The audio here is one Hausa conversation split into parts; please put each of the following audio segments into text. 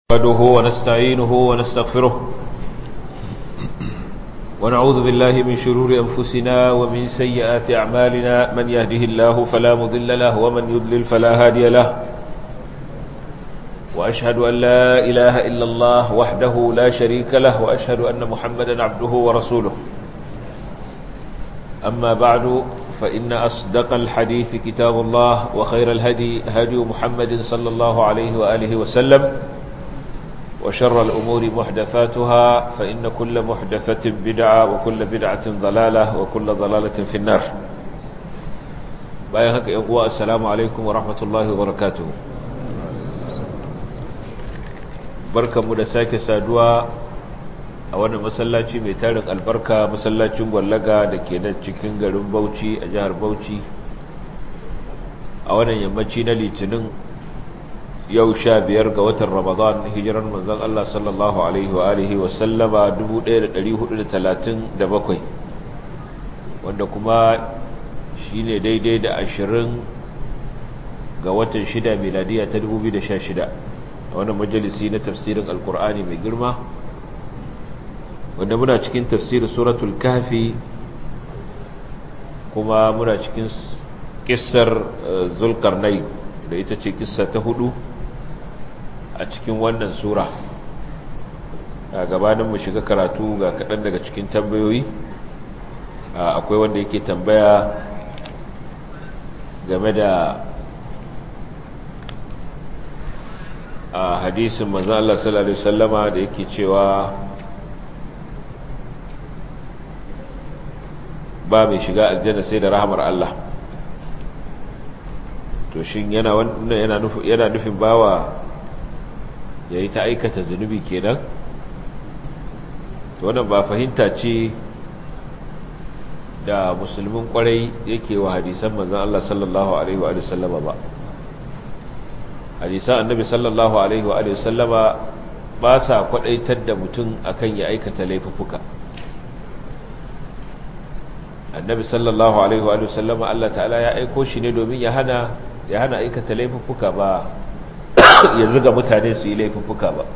نحمده ونستعينه ونستغفره ونعوذ بالله من شرور أنفسنا ومن سيئات أعمالنا من يهده الله فلا مضل له ومن يضلل فلا هادي له وأشهد أن لا إله إلا الله وحده لا شريك له وأشهد أن محمدا عبده ورسوله أما بعد فإن أصدق الحديث كتاب الله وخير الهدي هدي محمد صلى الله عليه وآله وسلم وشر الأمور محدثاتها فإن كل محدثة بدعة وكل بدعة ضلالة وكل ضلالة في النار بايهك إقواء السلام عليكم ورحمة الله وبركاته بركة مدساك سادوا أولا مسلاتي ميتارك البركة مسلاتي مغلقة دكينا تشكين غرم بوشي أجهر بوشي أولا يمتشينا لتنين yau sha biyar ga watan ramadan hijirar manzon Allah sallallahu alaihi wa alihi wa sallama 1437 wanda kuma shine daidai da ashirin ga watan shida miladiya ta 2016 a wannan majalisi na tafsirin alkur'ani mai girma wanda muna cikin tafsirin suratul kafi kuma muna cikin kissar zulkarnai da ita ce kissa ta hudu a cikin wannan sura a gabanin mu shiga karatu ga kaɗan daga cikin tambayoyi akwai wanda yake tambaya game da a hadisin manzo Allah sallallahu alaihi wasallama da yake cewa ba mai shiga aljanna sai da rahmar Allah to shin yana wannan yana nufin yana nufin bawa ya yi ta aikata zunubi kenan to wannan ba fahimta ce da musulmin kwarai yake wa hadisan manzan Allah sallallahu alaihi wa sallama ba hadisan annabi sallallahu alaihi wa sallama ba sa kwadaitar da mutum akan ya aikata laifuffuka annabi sallallahu alaihi wa sallama Allah ta'ala ya aiko shi ne domin ya hana ya hana aikata laifuffuka ba ya zuga mutane su yi laifuffuka ba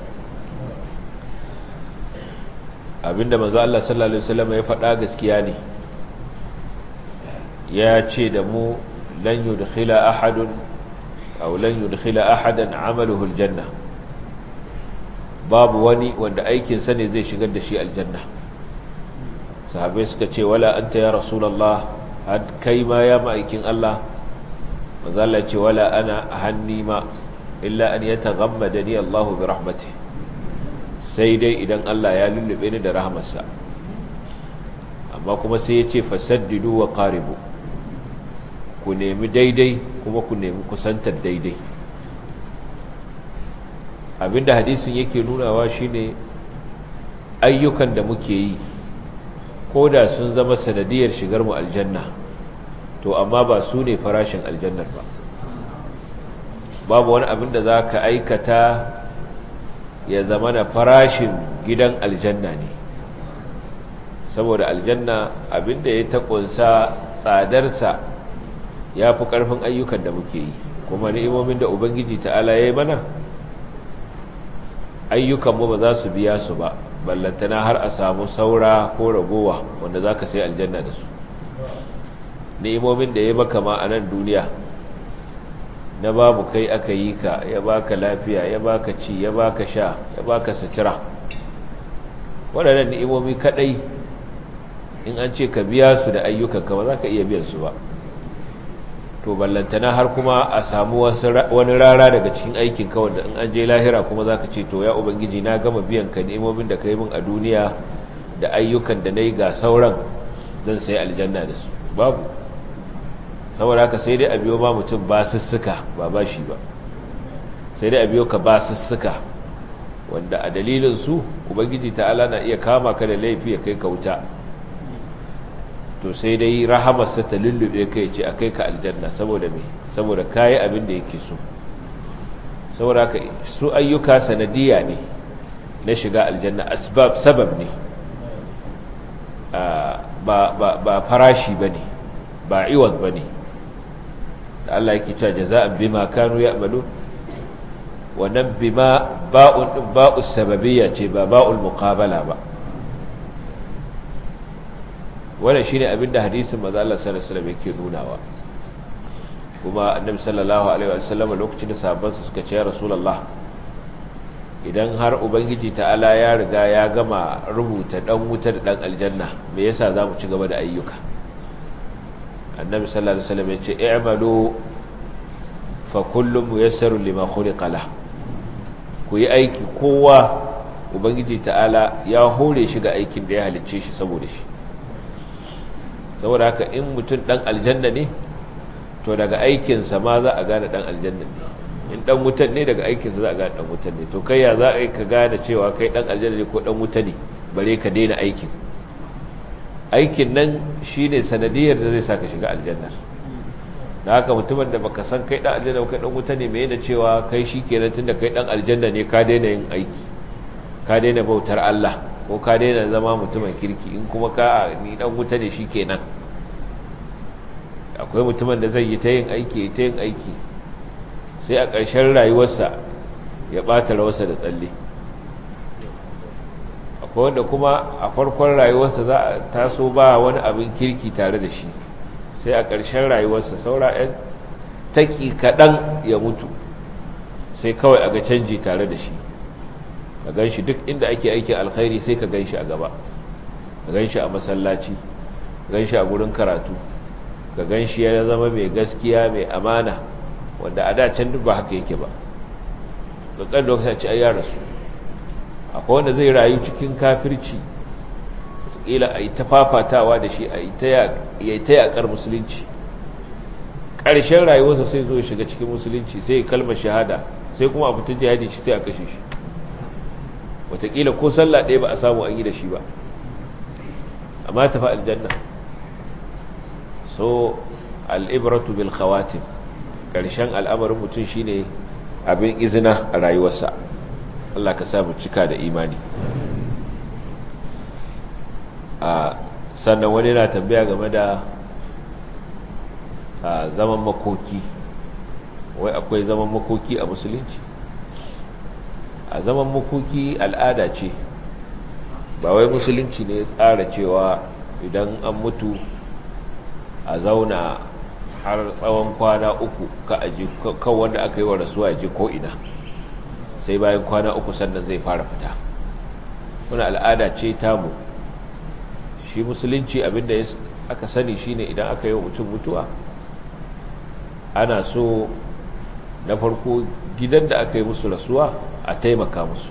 abinda manzo Allah sallallahu alaihi wasallam ya faɗa gaskiya ne ya ce da mu lan yudkhila ahadun aw lan yudkhila ahadan amaluhu aljanna babu wani wanda aikin sa ne zai shigar da shi aljanna sahabbai suka ce wala anta ya rasulullah had kai ma ya ma'aikin Allah manzo Allah ya ce wala ana hanni ma illa an ya taghammada ni Allah bi rahmati sai dai idan Allah ya lullube ni da rahmarsa amma kuma sai ya ce fasaddidu wa qaribu ku nemi daidai kuma ku nemi kusantar daidai abinda hadisin yake nunawa shine ayyukan da muke yi ko da sun zama sanadiyar shigar mu aljanna to amma ba su ne farashin aljannar ba babu wani abin da za ka aikata ya zama na farashin gidan aljanna ne saboda aljanna abin da ya taƙunsa tsadarsa ya fi ƙarfin ayyukan da muke yi kuma ni'imomin da ubangiji ta'ala ya yi mana ayyukanmu ba za su biya su ba ballantana har a samu saura ko ragowa wanda za ka sai aljanna da su ni'imomin da ya maka ma a nan duniya na babu kai aka yi ka ya baka lafiya ya baka ci ya baka sha ya baka sutura waɗannan ni'imomi kaɗai in an ce ka biya su da ayyukanka ba za ka iya biyan su ba to ballantana har kuma a samu wani rara daga cikin aikinka wanda in an je lahira kuma za ka ce to ya ubangiji na gama biyan ka ni'imomin da ka yi min a duniya da ayyukan da na yi ga sauran zan sai aljanna da su babu saboda haka sai dai a biyo ma mutum ba sussuka ba ba shi ba sai dai a biyo ka ba sussuka wanda a dalilin su ubangiji ta'ala na iya kama ka da laifi ya kai ka wuta to sai dai rahamarsa ta lullube kai ce a kai ka aljanna saboda me saboda kayi abin da yake so saboda haka su ayyuka sanadiya ne na shiga aljanna asbab sabab ne ba farashi ba ne ba iwad ba ne da Allah yake cewa jaza'an bima kanu ya'malu wannan bima ba'un din ba'us sababiyya ce ba ba'ul muqabala ba wannan shine abinda hadisin manzo Allah sallallahu alaihi wasallam yake nunawa kuma annabi sallallahu alaihi wasallam lokacin da sahabbansa suka ce ya rasulullah idan har ubangiji ta'ala ya riga ya gama rubuta dan wuta da dan aljanna me yasa zamu ci gaba da ayyuka annabi sallallahu alaihi wasallam ya ce i'malu fa kullum muyassarun lima khuliqa lah ku yi aiki kowa ubangiji ta'ala ya hore shi ga aikin da ya halicce shi saboda shi saboda haka in mutum dan aljanna ne to daga aikinsa ma za a gane dan aljanna ne in dan wutan ne daga aikinsa za a gane dan wutan ne to kai ya za a yi ka gane cewa kai dan aljanna ne ko dan wuta ne bare ka daina aikin aikin nan shine sanadiyar da zai saka shiga aljanna da haka mutumin da baka san kai dan aljanna kai dan wuta ne me yana cewa kai shikenan tunda kai dan aljanna ne ka daina yin aiki ka daina bautar Allah ko ka daina zama mutumin kirki in kuma ka ni dan wuta ne shikenan akwai mutumin da zai yi ta yin aiki ta yin aiki sai a ƙarshen rayuwarsa ya ɓata rawarsa da tsalle akwai wanda kuma a farkon rayuwarsa za a taso ba wani abin kirki tare da shi sai a ƙarshen rayuwarsa saura 'yan taƙi kaɗan ya mutu sai kawai a ga canji tare da shi ka gan shi duk inda ake aikin alkhairi sai ka gan shi a gaba ka gan shi a masallaci ka gan shi a gurin karatu ka gan shi ya zama mai gaskiya mai amana wanda a dacen duk ba haka yake ba ƙaƙƙar da wata ce a yara su akwai wanda zai rayu cikin kafirci wataƙila a yi ta fafatawa da shi a yi ta yaƙar musulunci ƙarshen rayuwarsa sai zo shiga cikin musulunci sai ya kalmar shahada sai kuma a fitar jihadi shi sai a kashe shi wataƙila ko sallah ɗaya ba a samu an yi da shi ba amma tafi aljanna so al'ibratu bil khawatim ƙarshen al'amarin mutum shine abin izina a rayuwarsa Allah ka samu cika da imani a sannan wani na tambaya game da zaman makoki wai akwai zaman makoki a musulunci a zaman makoki al'ada ce ba wai musulunci ne ya tsara cewa idan an mutu a zauna har tsawon kwana uku ka aji kan wanda aka yi wa rasuwa ya ji ko'ina sai bayan kwana uku sannan zai fara fita wani al'ada ce tamu shi musulunci abinda aka sani shine idan aka yi wa mutum mutuwa ana so na farko gidan da aka yi musu rasuwa a taimaka musu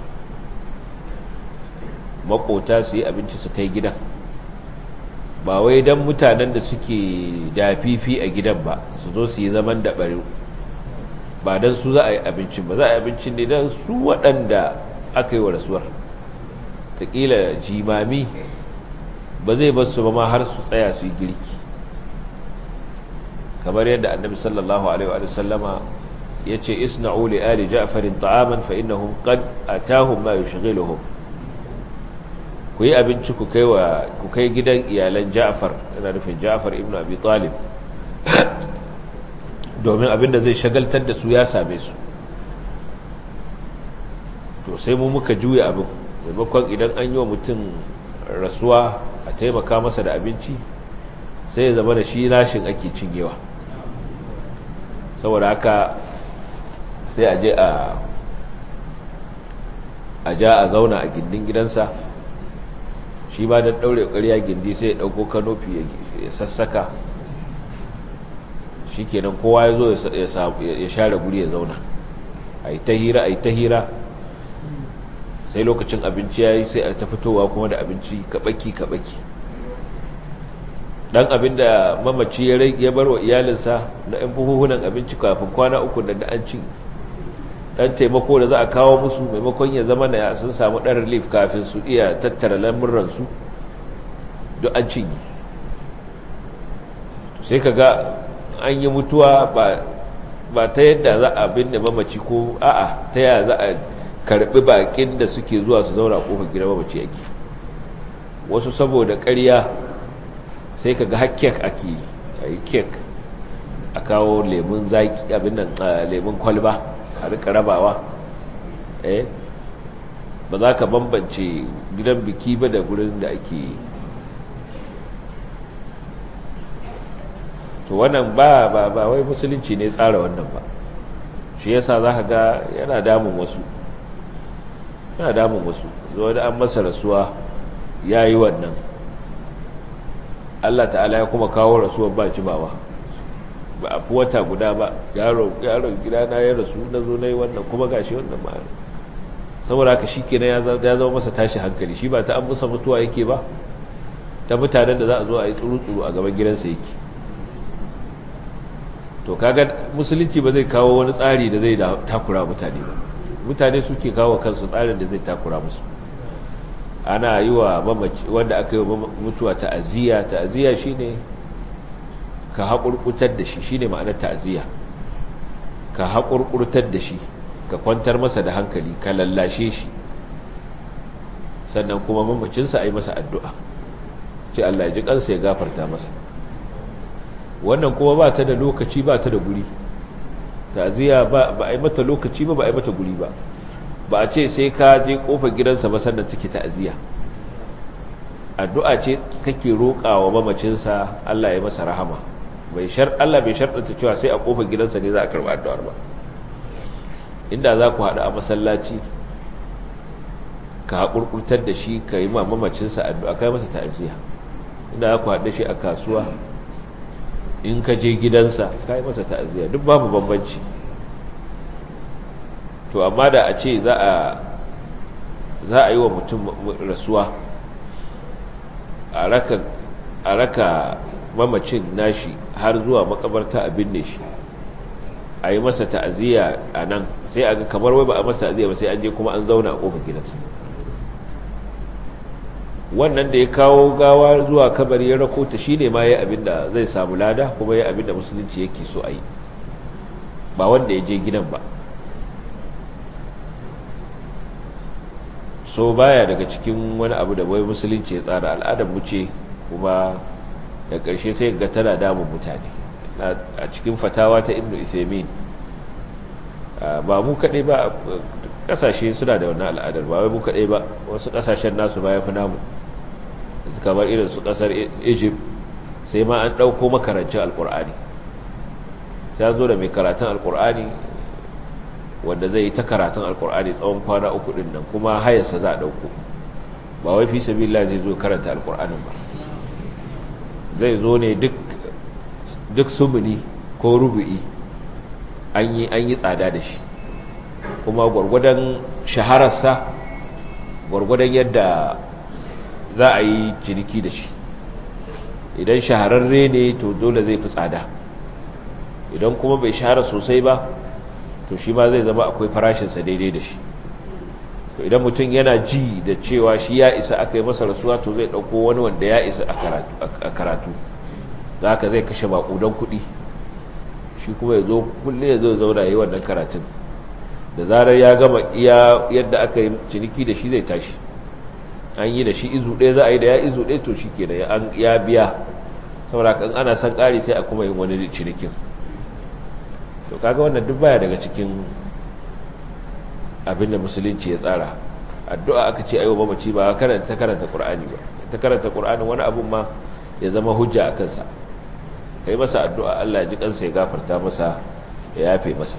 makota su yi abinci su kai gidan ba wai don mutanen da suke dafifi a gidan ba su zo su yi zaman da bari ba don su za a yi abincin ba za a yi abincin ne don su waɗanda aka yi wa rasuwar taƙila jimami ba zai basu ba ma har su tsaya su yi girki kamar yadda annabi sallallahu alaihi wa sallama ya ce isna'u li ali ja'farin ta'aman fa innahum qad atahum ma yushghiluhum ku yi abinci ku kai wa ku kai gidan iyalan Ja'far ina nufin Ja'far ibn Abi Talib domin abinda zai shagaltar da su ya same su to sai mu muka juya abin maimakon idan an yi wa mutum rasuwa a taimaka masa da abinci sai ya zama da shi nashin ake cinyewa saboda haka sai a je a a ja a zauna a gindin gidansa shi ba don ɗaure ƙarya gindi sai ya ɗauko kanofi ya sassaka shi kenan kowa ya zo ya share guri ya zauna a yi ta hira a yi ta hira sai lokacin abinci ya yi sai a ta fitowa kuma da abinci kaɓaki-kaɓaki ɗan abin da mamaci ya bar wa iyalinsa na ‘yan buhuhunan abinci kafin kwana uku da an ci ɗan taimako da za a kawo musu maimakon ya zama na sun samu ɗan relief kafin su iya tattara lamurransu duk an cinye sai ka ga an yi mutuwa ba ta yadda za a binne mamaci ko a'a ta yaya za a karbi bakin da suke zuwa su zauna kofar gidan mamaci yake wasu saboda ƙarya sai ka ga hakkek ake yi a yi kek a kawo lemun zaki abin nan lemun kwalba a rika rabawa eh ba za ka bambance gidan biki ba da gurin da ake to wannan ba ba ba wai musulunci ne tsara wannan ba shi yasa za ka ga yana damun wasu yana damun wasu zuwa da an masa rasuwa ya yi wannan Allah ta'ala ya kuma kawo rasuwar ba jimawa ba a fi wata guda ba yaron gidana ya rasu na zo na yi wannan kuma gashi wannan ma'ana saboda haka shi kenan ya zama masa tashi hankali shi ba ta an musa mutuwa yake ba ta mutanen da za a zo a yi tsuru-tsuru a gaban gidansa yake to kaga musulunci ba zai kawo wani tsari da zai takura mutane ba mutane suke kawo kansu tsarin da zai takura musu ana yi wa wanda aka yi wa mutuwa ta'aziyya ta'aziyya shine ka haƙurƙutar da shi shine ma'anar ta'aziyya ka haƙurƙurtar da shi ka kwantar masa da hankali ka lallashe shi sannan kuma mamacinsa a yi masa addu'a ce Allah ya ji kansa ya gafarta masa wannan kuma ba ta da lokaci ba ta da guri ta'aziyya ba a yi mata lokaci ba ba a yi mata guri ba ba a ce sai ka je kofar gidansa ba sannan take ta'aziyya addu'a ce kake roƙawa mamacinsa Allah ya masa rahama bai shar Allah bai sharɗanta cewa sai a kofar gidansa ne za a karɓi addu'ar ba inda za ku haɗu a masallaci ka haƙurƙurtar da shi ka yi ma mamacinsa addu'a kai masa ta'aziyya inda za ku haɗu shi a kasuwa in ka je gidansa ka yi masa ta'aziyya duk babu bambanci to amma da a ce za a za a yi wa mutum rasuwa a raka mamacin nashi har zuwa makabarta a binne shi a yi masa ta'aziyya a nan sai a ga kamar wai ba a masa ta'aziyya ba sai an je kuma an zauna a ƙofar gidansa wannan da ya kawo gawa zuwa kabari ya rako ta shine ma yayi abin da zai samu lada kuma yayi abin da musulunci yake so a yi ba wanda ya je gidan ba so baya daga cikin wani abu da wai musulunci ya tsara al'adar mu ce kuma da ƙarshe sai ga tana damun mutane a cikin fatawa ta ibnu isaimin ba mu kaɗai ba ƙasashe suna da wannan al'adar ba wai mu kaɗai ba wasu ƙasashen nasu ba ya fi namu kamar irin su ƙasar egypt sai ma an ɗauko makarancin alƙur'ani sai zo da mai karatun alƙur'ani wanda zai yi ta karatun alƙur'ani tsawon kwana uku ɗin nan kuma hayarsa za a ɗauko ba wai fi sabila zai zo karanta alƙur'anin ba zai zo ne duk sumuni ko rubu'i an yi tsada da shi kuma gwargwadon shahararsa gwargwadon yadda za a yi ciniki da shi idan shahararre ne to dole zai fi tsada idan kuma bai shahara sosai ba to shi ma zai zama akwai farashinsa daidai da shi to idan mutum yana ji da cewa shi ya isa aka yi masa rasuwa to zai ɗauko wani wanda ya isa a karatu za ka zai kashe maƙudan kuɗi shi kuma ya zo kulle ya zo zauna yi wannan karatun da zarar ya gama iya yadda aka yi ciniki da shi zai tashi an yi da shi izu ɗaya za a yi da ya izu ɗaya to shi ke da ya biya saboda kan ana son ƙari sai a kuma yin wani cinikin to kaga wannan duk baya daga cikin abin da musulunci ya tsara addu'a aka ce ayo mamaci ba karanta karanta qur'ani ba ta karanta qur'ani wani abun ma ya zama hujja a kansa kai masa addu'a Allah ya ji kansa ya gafarta masa ya yafe masa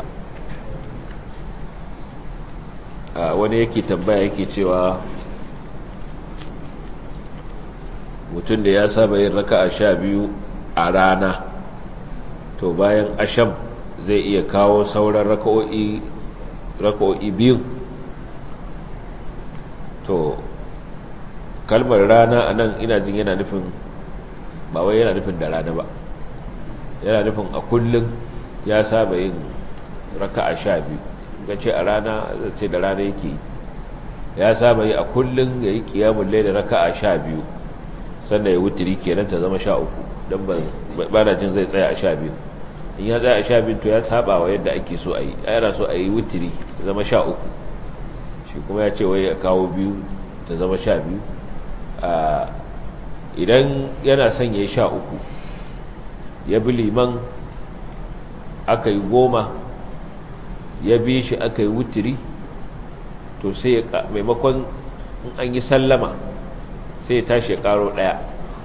wani yake tambaya yake cewa mutum da ya saba yin raka a sha biyu a rana to bayan asham zai iya kawo sauran raka'o'i biyu to kalmar rana a nan ina jin yana nufin ba wai yana nufin da rana ba yana nufin a kullum ya saba yin raka a sha biyu ga ce a rana ce da rana yake ya saba yi a kullum ya yi kiyamun lai da raka a sha biyu sannan ya wuturi kenan ta zama sha uku don ba na jin zai tsaya a sha biyu in ya tsaya a sha biyu to ya saba wa yadda ake so a yi a yana so a yi wuturi ta zama sha uku shi kuma ya ce wai ya kawo biyu ta zama sha biyu idan yana son ya yi sha uku ya bi liman aka yi goma ya bi shi aka yi wuturi to sai maimakon an yi sallama sai ya tashi ya karo daya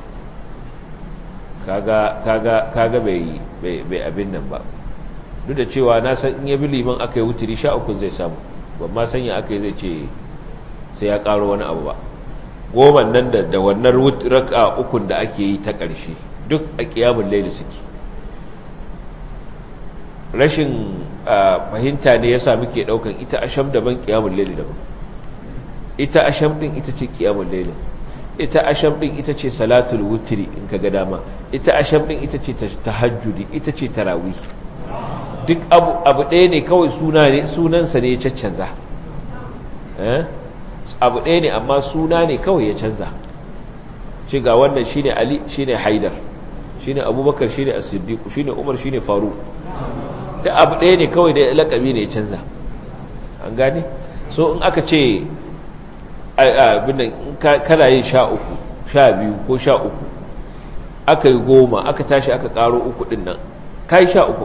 kaga kaga kaga bai bai abin nan ba duk da cewa na san in ya bi liman aka yi wuturi sha uku zai samu ban ma sanya aka yi zai ce sai ya karo wani abu ba goma nan da da wannan raka ukun da ake yi ta ƙarshe duk a ƙiyamun laili suke rashin fahimta ne ya sami ke ɗaukan ita asham daban ƙiyamun laili daban ita asham ɗin ita ce ƙiyamun laili ita asham ɗin ita ce salatul wutiri in ka ga dama ita asham ɗin ita ce tahajjudi ita ce tarawih duk abu ɗaya ne kawai sunansa ne ya caccanza abu ɗaya ne amma suna ne kawai ya canza ci ga wannan shi ne ali shi ne haidar shi ne abubakar shi ne asiddiku shi ne umar shi ne faru da abu ɗaya ne kawai da lakabi ne ya canza an gane so in aka ce abinan kana yin sha uku sha biyu ko sha uku aka yi goma aka tashi aka ƙaro uku ɗin nan ka yi sha uku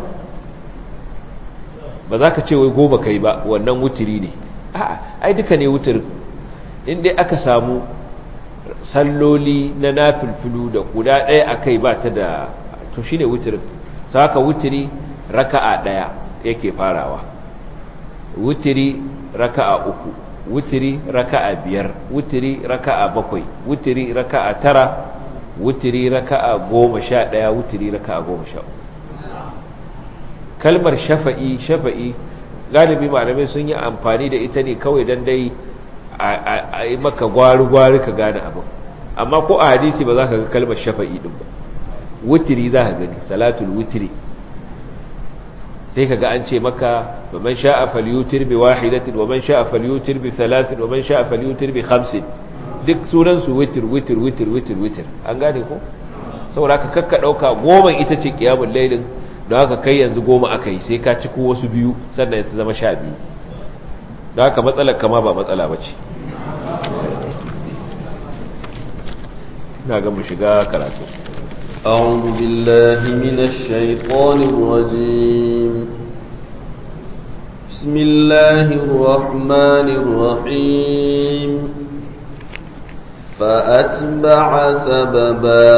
ba za ka ce wai goma ka yi ba wannan wutiri ne a'a ai duka ne wutirin inda aka samu salloli na nafilfilu da guda ɗaya a kai ba ta da to shi ne wutirin saka wutiri raka'a ɗaya yake farawa wutiri raka'a uku wutiri raka'a biyar wutiri raka'a bakwai wutiri raka'a tara wutiri raka'a goma sha ɗaya wutiri raka'a goma sha uku kalmar shafa'i shafa'i galibi malamai sun yi amfani da ita ne kawai don dai a yi maka gwari-gwari ka gane abin amma ko a hadisi ba za ka ga kalmar shafa'i ɗin ba wutiri za ka gani salatul wutiri sai ka ga an ce maka wa man sha'a falyutir bi wahidatin wa man sha'a falyutir bi thalathin wa man sha'a falyutir bi khamsin duk sunan su witir witir witir witir witir an gane ko saboda ka kakka dauka goma ita ce qiyamul lailin don haka kai yanzu goma akai sai ka ci ko wasu biyu sannan ya zama sha biyu don haka matsalar kama ba matsala bace ina ga mu shiga karatu أعوذ بالله من الشيطان الرجيم بسم الله الرحمن الرحيم فأتبع سببا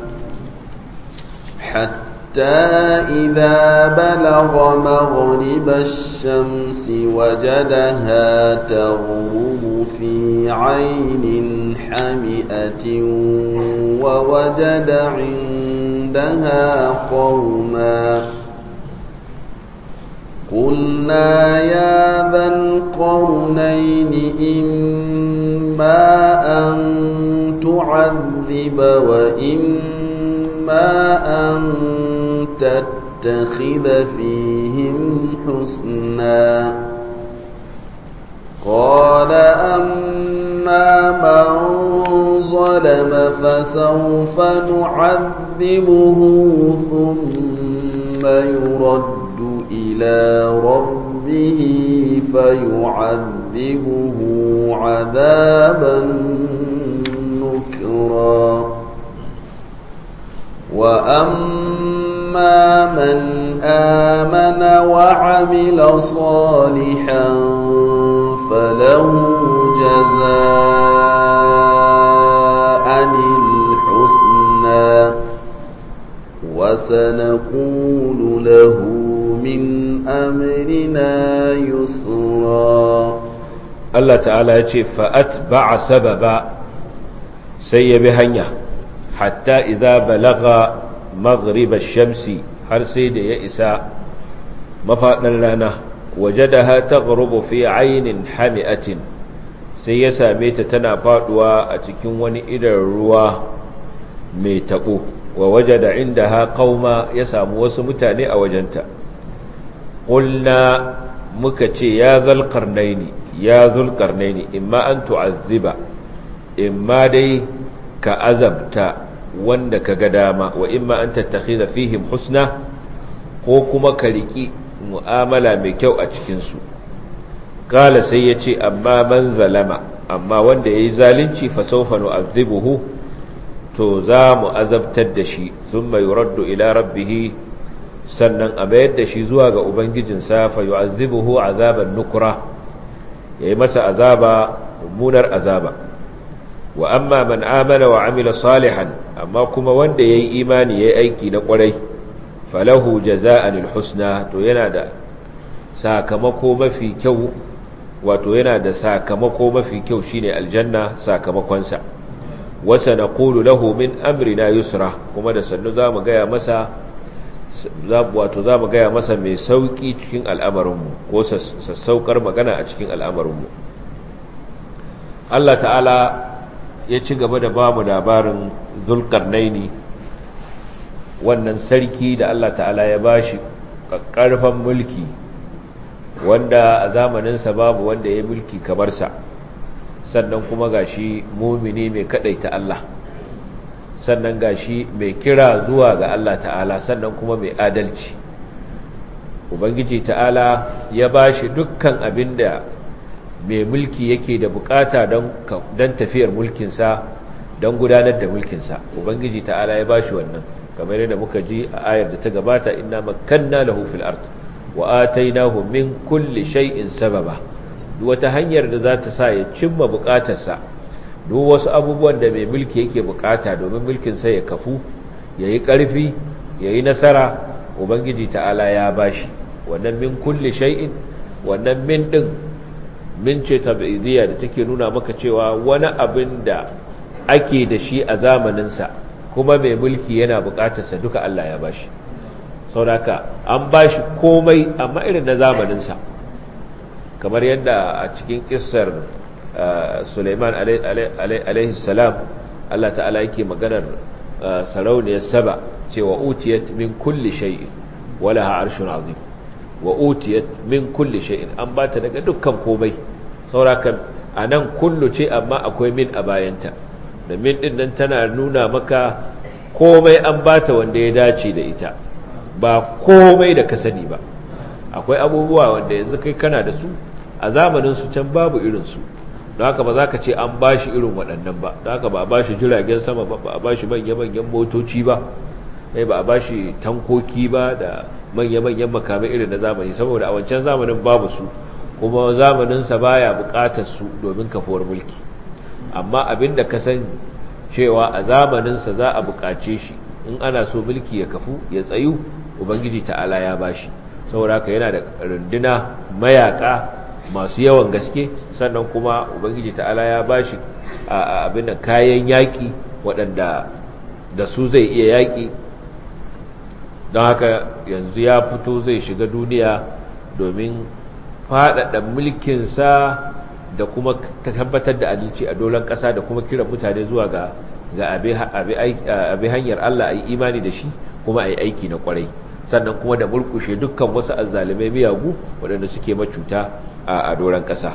حتى إذا بلغ مغرب الشمس وجدها تغرب في عين حمئة ووجد عندها قوما قلنا يا ذا القرنين إما أن تعذب وإما أن تتخذ فيهم حسنا قال أما من ظلم فسوف نعذبه ثم يرد إلى ربه فيعذبه عذابا نكرا وأما من آمن وعمل صالحا فله جزاء الحسنى وسنقول له من أمرنا يسرا الله تعالى يقول فأتبع سببا سيب هنيا حتى إذا بلغ مغرب الشمس har sai da ya isa mafaɗin rana wajadaha taghrubu fi aynin hami'atin sai ya same ta tana faduwa a cikin wani idan ruwa mai tabo wa wajada indaha qauma ya samu wasu mutane a wajenta qulna muka ce ya zal qarnaini ya zul qarnaini imma an tu'azziba imma dai ka azabta wanda ka ga dama wa imma an tattakhidha fihim husna ko kuma ka riki mu'amala mai kyau a cikin su kala sai yace amma man zalama amma wanda yayi zalunci fa sawfa nu'adhibuhu to za mu azabtar da shi thumma yuraddu ila rabbih sannan a bayar da shi zuwa ga ubangijinsa fa yu'adhibuhu azaban nukra yayi masa azaba mummunar azaba wa amma man amana wa amila salihan amma kuma wanda yayi imani yayi aiki na kwarai falahu jaza'an alhusna to yana da sakamako mafi kyau wato yana da sakamako mafi kyau shine aljanna sakamakonsa wasa naqulu lahu min amrina yusra kuma da sannu zamu gaya masa wato zamu gaya masa mai sauki cikin al'amarinmu ko sassaukar magana a cikin al'amarinmu Allah ta'ala ya ci gaba da bamu labarin zulkarnaini wannan sarki da Allah ta'ala ya bashi ƙarfan mulki wanda a zamaninsa babu wanda ya mulki kamar sa sannan kuma gashi mumini mai kadaita Allah sannan gashi mai kira zuwa ga Allah ta'ala sannan kuma mai adalci ubangiji ta'ala ya bashi dukkan abinda mai mulki yake da bukata don tafiyar mulkinsa don gudanar da mulkinsa ubangiji ta'ala ya bashi wannan kamar yadda muka ji a ayar da ta gabata inna makanna lahu fil ard wa atainahu min kulli shay'in sababa duk wata hanyar da za ta sa ya cimma bukatarsa duk wasu abubuwan da mai mulki yake bukata domin mulkin sa ya kafu yayi karfi yayi nasara ubangiji ta'ala ya bashi wannan min kulli shay'in wannan min din min ce tab'idiyya da take nuna maka cewa wani abin da ake da shi a zamanin sa kuma mai mulki yana bukatarsa duka Allah ya bashi sauraka an bashi komai amma irin na zamaninsa kamar yadda a cikin kissar Suleiman alaihi salam Allah ta'ala yake maganar sarauniyar saba cewa utiyat min kulli shay'in wala ha arshun azim wa utiyat min kulli shay'in an bata daga dukkan komai sauraka anan kullu ce amma akwai min a bayanta da min din nan tana nuna maka komai an bata wanda ya dace da ita ba komai da ka sani ba akwai abubuwa wanda yanzu kai kana da su a zamanin su can babu irin su don haka ba za ka ce an bashi irin waɗannan ba don haka ba a bashi jiragen sama ba ba a bashi manya-manyan motoci ba sai ba a bashi tankoki ba da manya-manyan makamai irin na zamani saboda a wancan zamanin babu su kuma zamaninsa baya buƙatar su domin kafuwar mulki amma abin da ka san cewa a zamaninsa za a buƙace shi in ana so mulki ya kafu ya tsayu ubangiji ta'ala ya bashi saboda haka yana da runduna mayaka masu yawan gaske sannan kuma ubangiji ta'ala ya bashi abin da kayan yaƙi waɗanda da su zai iya yaƙi don haka yanzu ya fito zai shiga duniya domin faɗaɗa mulkinsa da kuma tabbatar da adalci a dolan ƙasa da kuma kiran mutane zuwa ga ga abi hanyar Allah a yi imani da shi kuma a yi aiki na ƙwarai sannan kuma da mulkushe dukkan wasu azzalimai miyagu waɗanda suke macuta a dolan ƙasa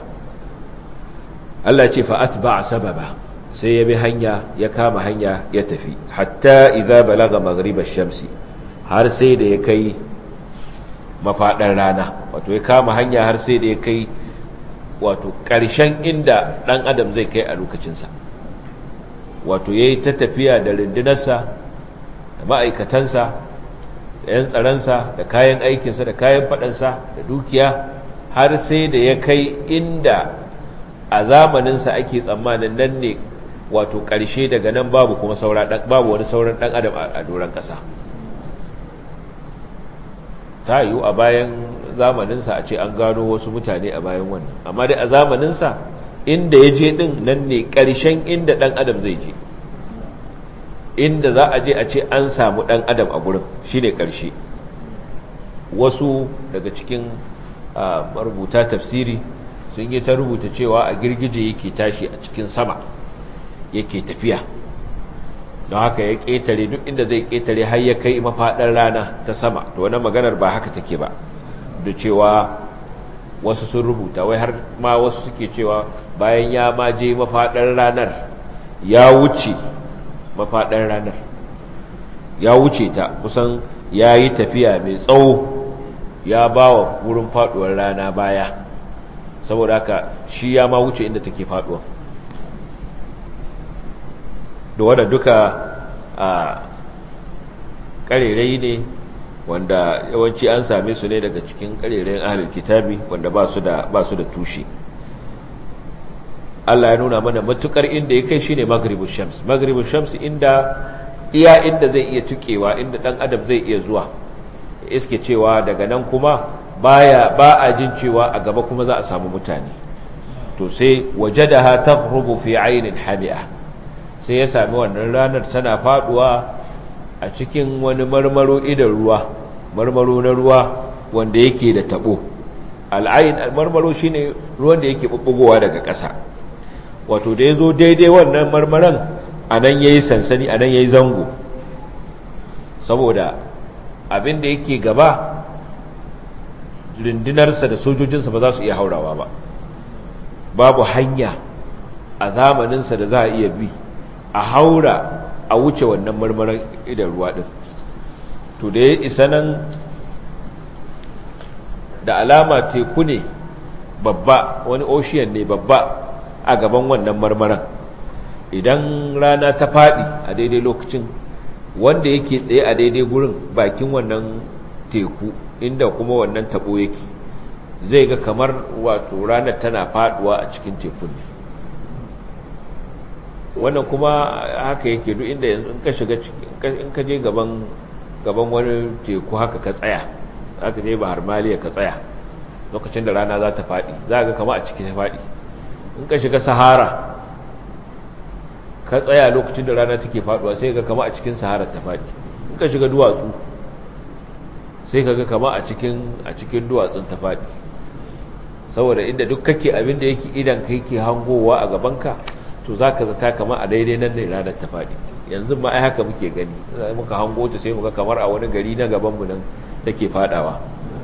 Allah ce fa'at ba a sababa sai ya bi hanya ya kama hanya ya tafi hatta idza balaga maghribash shamsi har sai da ya kai mafaɗar rana wato ya kama hanya har sai da ya kai wato ƙarshen inda ɗan adam zai kai a lokacinsa wato ya yi ta tafiya da rundunarsa da ma'aikatansa da 'yan tsaronsa da kayan aikinsa da kayan faɗansa da dukiya har sai da ya kai inda a zamaninsa ake tsammanin nan ne wato ƙarshe daga nan babu kuma babu wani sauran ɗan adam a doron ƙasa ta yiwu a bayan zamaninsa a ce an gano wasu mutane a bayan wannan amma dai a zamaninsa inda ya je ɗin nan ne ƙarshen inda ɗan adam zai je inda za a je a ce an samu ɗan adam a gurin shi ne ƙarshe wasu daga cikin marubuta tafsiri sun yi ta rubuta cewa a girgije yake tashi a cikin sama yake tafiya don haka ya ƙetare duk inda zai ƙetare har ya kai mafaɗar rana ta sama to wani maganar ba haka take ba da cewa wasu sun rubuta wai har ma wasu suke cewa bayan ya ma je mafaɗar ranar ya wuce mafaɗar ranar ya wuce ta kusan ya yi tafiya mai tsawo ya ba wa wurin faɗuwar rana baya saboda haka shi ya ma wuce inda take faɗuwa da wadda duka a ƙarerai ne wanda yawanci an same su ne daga cikin ƙarerayin ahalin kitabi wanda ba su da tushe Allah ya nuna mana matukar inda ya kai shine maghribus shams maghribus shams inda iya inda zai iya tukewa inda dan adam zai iya zuwa iske cewa daga nan kuma baya ba a jin cewa a gaba kuma za a samu mutane to sai wajadaha taghrubu fi aynin hami'a sai ya sami wannan ranar tana faduwa a cikin wani marmaro idan ruwa marmaro na ruwa wanda yake da tabo al'ayin marmaro shine ruwan da yake bubbugowa daga ƙasa wato da yazo daidai wannan marmaran anan yayi sansani anan yayi zango saboda abin da yake gaba rundunarsa da sojojinsa ba za su iya haurawa ba babu hanya a zamaninsa da za a iya bi a haura a wuce wannan marmaran idan ruwa ɗin to da ya isa nan da alama teku ne babba wani ocean ne babba a gaban wannan marmaran idan rana ta faɗi a daidai lokacin wanda yake tsaye a daidai gurin bakin wannan teku inda kuma wannan tabo yake zai ga kamar wato ranar tana faduwa a cikin tekun ne wannan kuma haka yake duk inda yanzu in ka shiga in ka je gaban gaban wani teku haka ka tsaya haka je bahar maliya ka tsaya lokacin da rana za ta faɗi za ga kama a ciki ta faɗi in ka shiga sahara ka tsaya lokacin da rana take faduwa sai ga kama a cikin sahara ta faɗi in ka shiga duwatsu sai ka ga kama a cikin a cikin duwatsun ta faɗi saboda inda duk kake abin da yake idan kai ke hangowa a gabanka to za ka zata kama a daidai nan ne ranar ta faɗi yanzu ma ai haka muke gani muka hango ta sai muka kamar a wani gari na gabanmu nan take faɗawa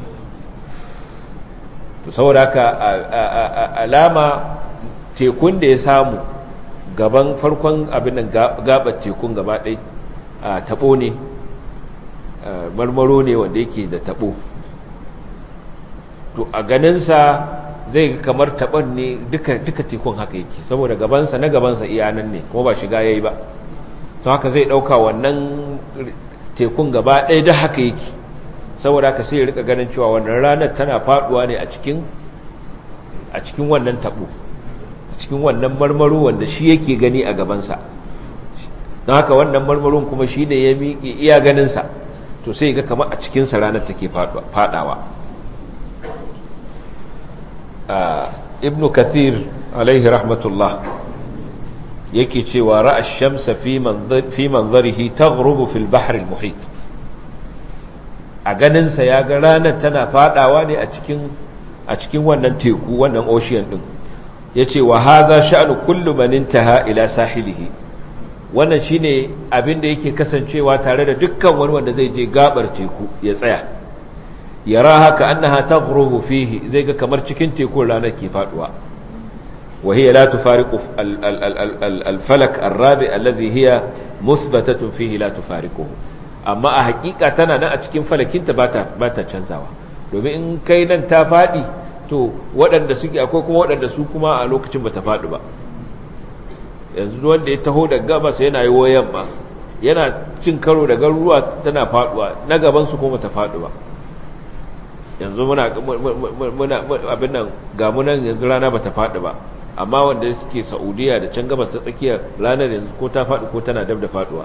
to saboda haka alama tekun da ya samu gaban farkon abin nan gabar tekun gaba ɗai a taɓo ne marmaro ne wanda yake da taɓo to a ganinsa zai kamar taɓon ne duka tekun haka yake saboda gabansa na gabansa iyanan ne kuma ba shiga ya yi ba sau haka zai ɗauka wannan tekun gaba ɗaya da haka yake saboda haka sai ya rika ganin cewa wannan ranar tana faɗuwa ne a cikin wannan taɓo cikin wannan marmaro wanda shi yake gani a gabansa don haka wannan marmaron kuma shi ne ya miƙe iya ganinsa to sai ga kama a cikinsa ranar take fadawa ibn kathir alaihi rahmatullah yake cewa ra'a shamsa fi manzarihi taghrubu fil bahr al muhit a ganinsa ya ga ranar tana fadawa ne a cikin a cikin wannan teku wannan ocean din ya ce wa haza sha'anu kullu man intaha ila sahilihi wannan shine abin da yake kasancewa tare da dukkan wani wanda zai je gabar teku ya tsaya yara haka annaha taghrubu fihi zai ga kamar cikin tekun ranar ke faduwa wa hiya la tufariqu al-falak ar-rabi alladhi hiya muthbatatun fihi la tufariquhu amma a hakika tana nan a cikin falakinta bata bata canzawa domin in kai nan ta fadi to waɗanda suke akwai kuma waɗanda su kuma a lokacin bata faɗi ba yanzu wanda ya taho da gabas yana yi wayan ma yana cin karo da garuruwa tana faɗuwa na gaban su kuma ta faɗi ba yanzu muna abin nan ga munan yanzu rana bata faɗi ba amma wanda suke saudiya da can gabas ta tsakiyar ranar yanzu ko ta faɗi ko tana dab da faɗuwa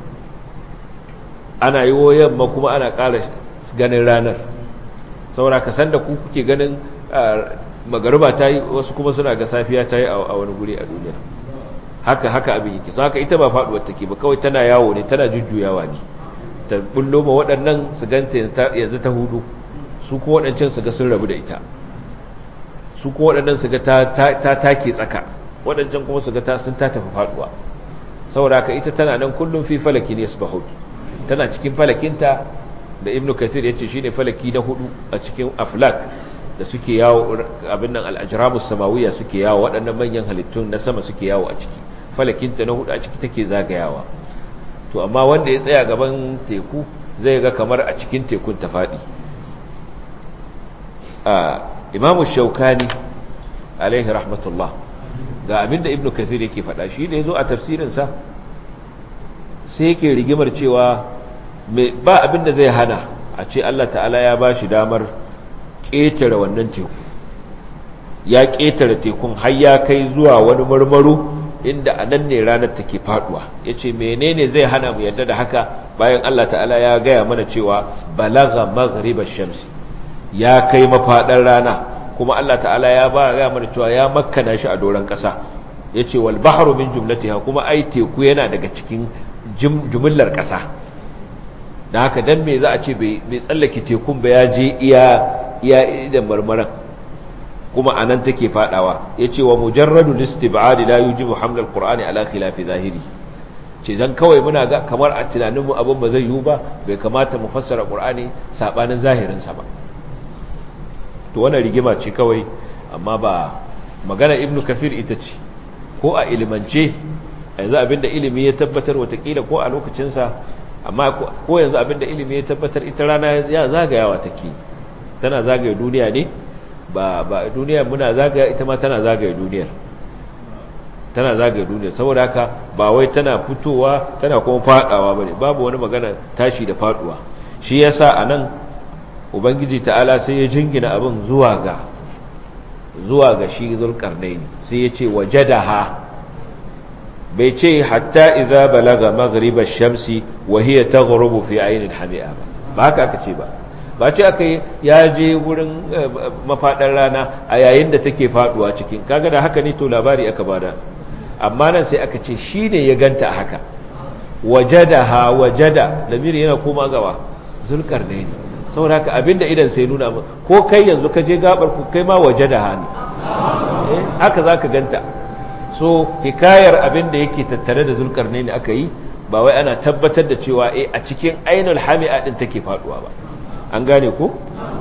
ana yi wayan ma kuma ana ƙara ganin ranar saboda ka san da ku kuke ganin magariba ta yi wasu kuma suna ga safiya ta yi a wani guri a duniya haka haka abin yake sun haka ita ba faduwar take ba kawai tana yawo ne tana jujjuyawa ne ta bullo ma waɗannan su ganta yanzu ta hudu su kuma waɗancan su ga sun rabu da ita su kuma waɗannan su ga ta take tsaka waɗancan kuma su ga ta sun ta tafi faduwa saboda haka ita tana nan kullum fi falaki ne su tana cikin falakinta da ibnu kathir ya ce shi ne falaki na hudu a cikin aflak da suke yawo abin nan al'ajiramus samawiya suke yawo waɗannan manyan halittun na sama suke yawo a ciki falakinta na hudu a ciki take zagayawa to amma wanda ya tsaya gaban teku zai ga kamar a cikin tekun ta faɗi imamu shaukani alaihi rahmatullah ga abinda ibnu kathir yake faɗa shi da ya zo a tafsirinsa sai yake rigimar cewa ba abin da zai hana a ce Allah ta'ala ya ba shi damar ƙetare wannan teku ya ƙetare tekun har ya kai zuwa wani marmaro inda a nan ne ranar take faduwa ya ce menene zai hana mu yadda da haka bayan Allah ta'ala ya gaya mana cewa balaga maghribar shamsi ya kai mafaɗar rana kuma Allah ta'ala ya ba gaya mana cewa ya makkana shi a doron ƙasa ya ce wal bahru min jumlatiha kuma ai teku yana daga cikin jumillar ƙasa da haka dan me za a ce bai tsallake tekun ba ya je iya iya da marmaran kuma anan take fadawa yace wa mujarradu listib'ad la yujibu haml alqur'ani ala khilafi zahiri ce dan kawai muna ga kamar a tunanin mu abin ba zai yiwu ba bai kamata mu fassara qur'ani sabanin zahirin sa ba to wannan rigima ce kawai amma ba magana ibnu kafir ita ce ko a ilimance yanzu abinda ilimi ya tabbatar watakila ko a lokacin sa amma ko yanzu abinda ilimi ya tabbatar ita rana ya zagayawa take tana zagaya duniya ne ba ba duniyar muna zagaya ita ma tana zagaya duniyar tana zagaya duniyar saboda haka ba wai tana fitowa tana kuma fadawa bane babu wani magana tashi da faduwa shi yasa anan ubangiji ta'ala sai ya jingina abin zuwa ga zuwa ga shi zulkarnaini sai ya ce wajadaha bai ce hatta idza balaga maghriba shamsi wa hiya taghrubu fi aynin hami'a ba ba haka aka ce ba ba ce aka yi ya je wurin mafaɗar rana a yayin da take faɗuwa cikin kaga da haka ne to labari aka bada amma nan sai aka ce shi ne ya ganta a haka wajada ha wajada lamiri yana koma gawa zulkar ne ne saboda haka abinda idan sai nuna ko kai yanzu ka je gabar ku kai ma wajada ha ne haka za ka ganta so hikayar abinda yake tattare da zulkar ne ne aka yi ba wai ana tabbatar da cewa a cikin ainul hami'a din take faɗuwa ba an gane ko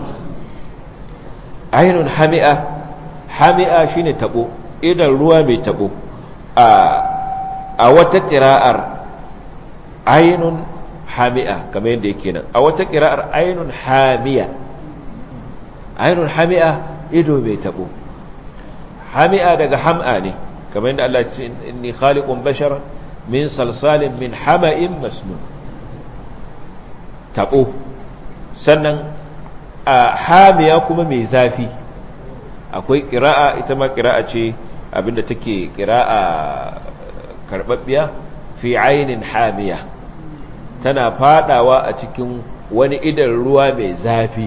ainun hami'a hami'a shine tabo idan ruwa mai tabo a a wata qira'ar ainun hami'a kamar yadda yake nan a wata qira'ar ainun hamiya ainun hami'a ido mai tabo hami'a daga ham'a ne kamar yadda Allah ya ce inni khaliqun bashara min salsalin min hama'in masnun tabo sannan a hamiya kuma mai zafi akwai ƙira'a ita ma ƙira'a ce abinda take ƙira'a karɓaɓɓiya fi ainin hamiya tana fadawa a cikin wani idan ruwa mai zafi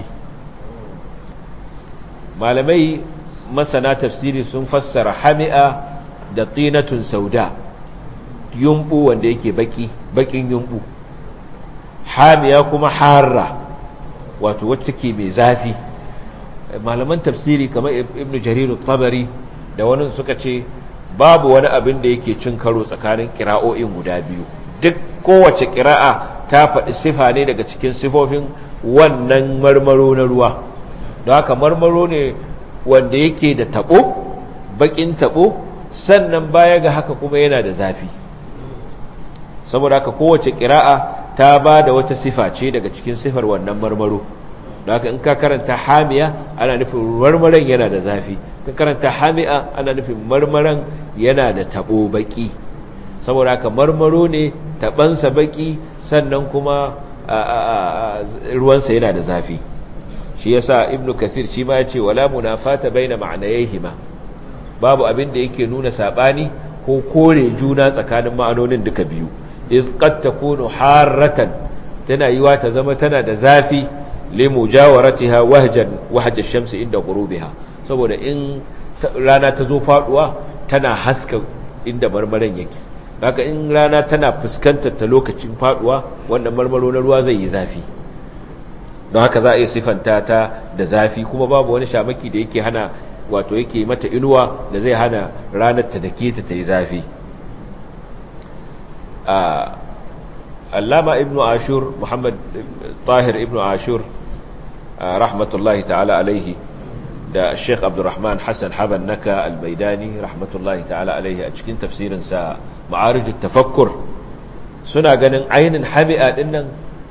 malamai masana tafsiri sun fassara hami'a da tinatun sauda yumbu wanda yake baki bakin yumbu hamiya kuma harra wato wacce ke mai zafi malaman tafsiri kamar ibnu jarir tabari da wani suka ce babu wani abin da yake cin karo tsakanin kira'o'in guda biyu duk kowace kira'a ta faɗi sifa ne daga cikin sifofin wannan marmaro na ruwa don haka marmaro ne wanda yake da taɓo baƙin taɓo sannan baya ga haka kuma yana da zafi saboda haka kowace kira'a ta ba da wata sifa ce daga cikin sifar wannan marmaro da haka in ka karanta hamiya ana nufin marmaran yana da zafi ka karanta hami'a ana nufin marmaran yana da tabo baki saboda haka marmaro ne tabansa baki sannan kuma ruwansa yana da zafi shi yasa ibnu kathir shi ma yace wala munafata baina ma'anayhima babu abin da yake nuna sabani ko kore juna tsakanin ma'anonin duka biyu iz qad takunu harratan tana yiwa ta zama tana da zafi li mujawaratiha wahjan wahj ash-shams inda ghurubiha saboda in rana ta zo faduwa tana haska inda marmaran yake haka in rana tana fuskantar ta lokacin faduwa wannan marmaro na ruwa zai yi zafi don haka za a yi sifanta ta da zafi kuma babu wani shamaki da yake hana wato yake mata inuwa da zai hana ranar ta dake ta ta yi zafi allama ibnu ashur muhammad tahir ibnu ashur rahmatullahi ta'ala alaihi da sheikh abdurrahman hassan haban naka albaidani rahmatullahi ta'ala alaihi a cikin tafsirinsa ma'arijin tafakkur suna ganin ainihin hami'a dinnan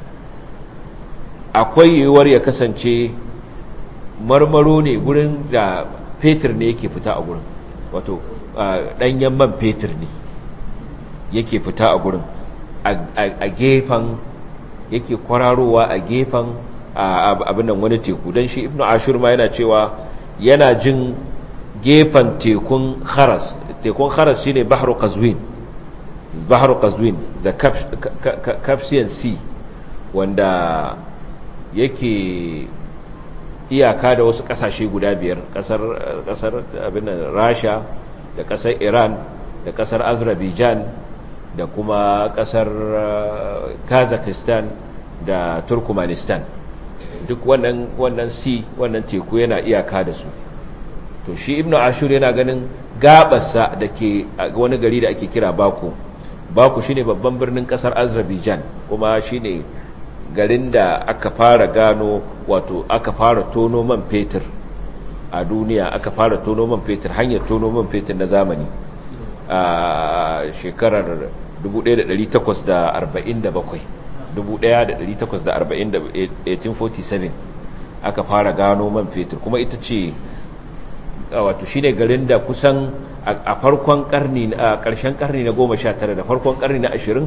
akwai yiwuwar ya kasance marmaro ne gurin da fetur ne yake fita a gurin wato ɗanyen man fetur ne yake fita a gurin a gefen yake kwararowa a gefen abin nan wani teku don shi ibnu ashur ma yana cewa yana jin gefen tekun kharas tekun kharas shine bahru qazwin bahru qazwin the caspian sea wanda yake iyaka da wasu kasashe guda biyar kasar kasar abin rasha da kasar iran da kasar azerbaijan da kuma kasar kazakhstan da turkmenistan duk wannan wannan sea wannan teku yana iyaka da su to shi ibnu ashur yana ganin gabarsa da ke wani gari da ake kira baku baku shine babban birnin kasar azerbaijan kuma shine garin da aka fara gano wato aka fara tono man fetur a duniya aka fara tono man fetur hanyar tono man fetur na zamani a shekarar 1847 1847 aka fara gano man fetur kuma ita ce wato shine garin da kusan a farkon karni a ƙarshen karni na 19 da farkon karni na 20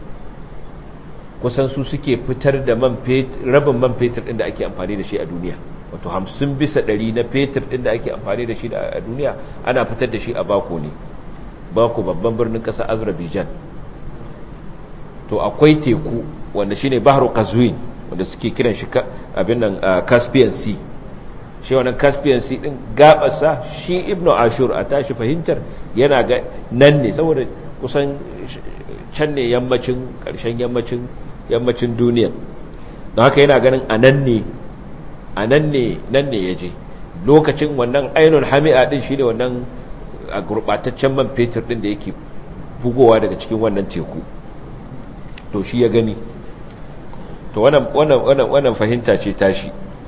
kusan su suke fitar da man fetur rabin man fetur din da ake amfani da shi a duniya wato 50 bisa 100 na fetur din da ake amfani da shi a duniya ana fitar da shi a bako ne bako babban birnin ƙasar azerbaijan to akwai teku wanda shine bahru qazwin wanda suke kiran shi abin nan caspian sea shi wannan caspian sea din gabarsa shi ibnu ashur a tashi fahimtar yana ga nan ne saboda kusan can ne yammacin karshen yammacin yammacin duniya don haka yana ganin a nan ne a nan ne nan ne yaje lokacin wannan ainul hami'a din shine wannan a gurbataccen man fetur din da yake bugowa daga cikin wannan teku to shi ya gani to wannan wannan wannan wannan fahimta ce tashi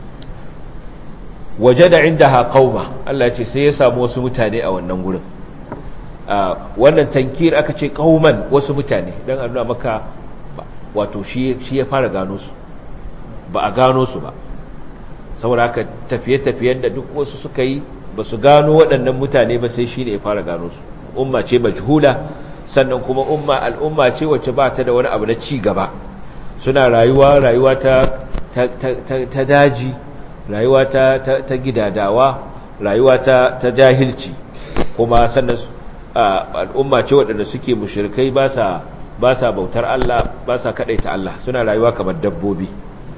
wajada indaha qauma Allah ce sai ya samu wasu mutane a wannan gurin wannan tankir aka ce qauman wasu mutane dan a nuna maka wato shi shi ya fara gano su ba a gano su ba saboda haka tafiye-tafiyen da duk wasu suka yi ba su gano waɗannan mutane ba sai shi ne ya fara gano su umma ce majhula sannan kuma umma al'umma ce wacce ba ta da wani abu na ci gaba suna rayuwa rayuwa ta ta daji rayuwa ta ta gidadawa rayuwa ta ta jahilci kuma sannan al'umma ce waɗanda suke mushrikai ba sa ba sa bautar Allah ba sa kadaita Allah suna rayuwa kamar dabbobi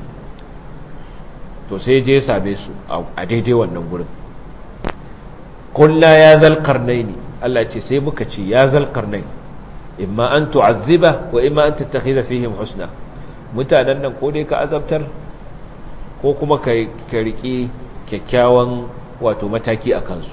to sai je same su a daidai wannan gurin kulla ya zal qarnaini Allah ce sai muka ce ya zal qarnaini imma an tu'azziba wa imma an tattakhidha fihim husna mutanen nan ko dai ka azabtar ko kuma ka ka riki kyakkyawan wato mataki a kansu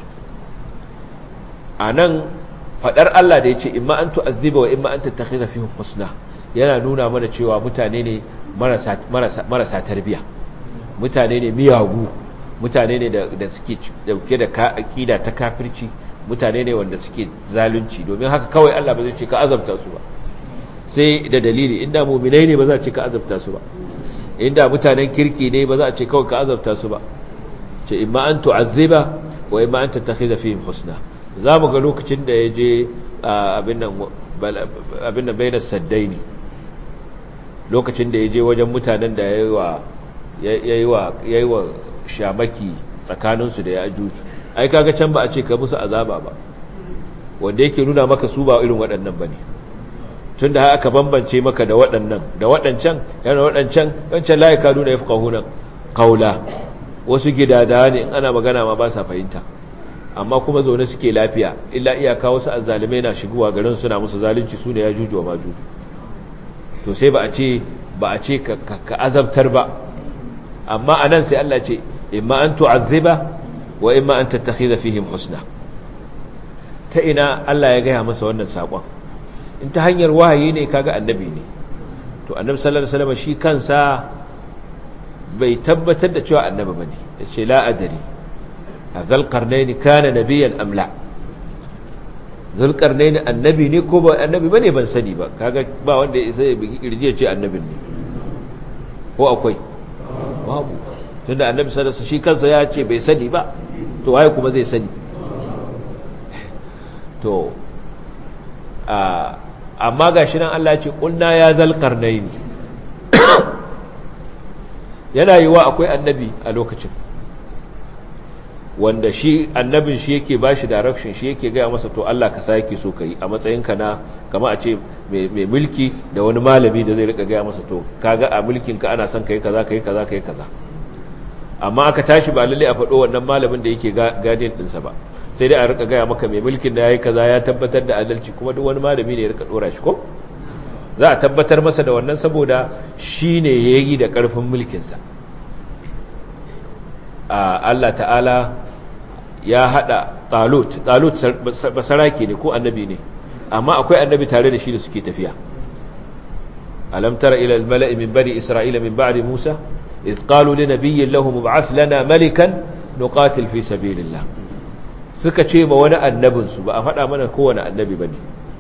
anan fadar Allah da yace imma an tu'azziba wa imma an tattakhidha fihim husna yana nuna mana cewa mutane ne marasa marasa marasa tarbiya mutane ne miyagu mutane ne da suke dauke da aƙida ta kafirci mutane ne wanda suke zalunci domin haka kawai Allah ba zai ce ka azabta su ba sai da dalili inda muminai ne ba za a ce ka azabta su ba inda mutanen kirki ne ba za a ce kawai ka azabta su ba ce imma an tu'azziba wa imma an tattakhidha fihim husna zamu ga lokacin da ya je abin nan abin nan bainas saddaini lokacin da ya je wajen mutanen da yayi wa yayi wa yayi wa shamaki tsakaninsu da ya ajuju ai kaga can ba a ce ka musu azaba ba wanda yake nuna maka su ba irin waɗannan bane tunda har aka bambance maka da waɗannan da waɗancan yana waɗancan wancan la yakadu da yafqahuna qawla wasu gidada ne in ana magana ma ba sa fahimta amma kuma zaune suke lafiya illa iyaka wasu azzalimai na shigowa garin suna musu zalunci su ne ya juju wa majuju to sai ba a ce ba a ce ka azabtar ba amma anan sai Allah ce imma an tu'azziba wa imma an tattakhidha fihim husna ta ina Allah ya gaya masa wannan sakon in ta hanyar wahayi ne kaga annabi ne to annabi sallallahu alaihi wasallam shi kansa bai tabbatar da cewa annabi bane yace la adri azal qarnayn kana nabiyyan am la zal qarnayn annabi ne ko ba annabi bane ban sani ba kaga ba wanda sai bigi kirji ya ce annabin ne ko akwai babu tunda annabi sallallahu alaihi shi kansa ya ce bai sani ba to waye kuma zai sani to a amma gashi nan Allah ya ce qulna ya zal qarnayn yana yiwa akwai annabi a lokacin wanda shi annabin shi yake ba shi direction shi yake gaya masa to Allah ka sake so ka yi a matsayinka na kama a ce mai mulki da wani malami da zai rika gaya masa to kaga a mulkinka ana son ka yi kaza ka yi kaza ka yi kaza amma aka tashi ba lalle a faɗo wannan malamin da yake gadin ɗinsa ba sai dai a rika gaya maka mai mulkin da ya yi kaza ya tabbatar da adalci kuma duk wani malami ne ya rika ɗora shi ko za a tabbatar masa da wannan saboda shi ne ya yi da ƙarfin mulkinsa Allah ta'ala ya haɗa talut talut basarake ne ko annabi ne amma akwai annabi tare da shi da suke tafiya alam tara ila al-mala'i min bani isra'ila min ba'di musa إذ قالوا لنبي له مبعث لنا ملكا نقاتل في سبيل الله suka ce ma wani annabinsu ba a faɗa mana kowane annabi ba ne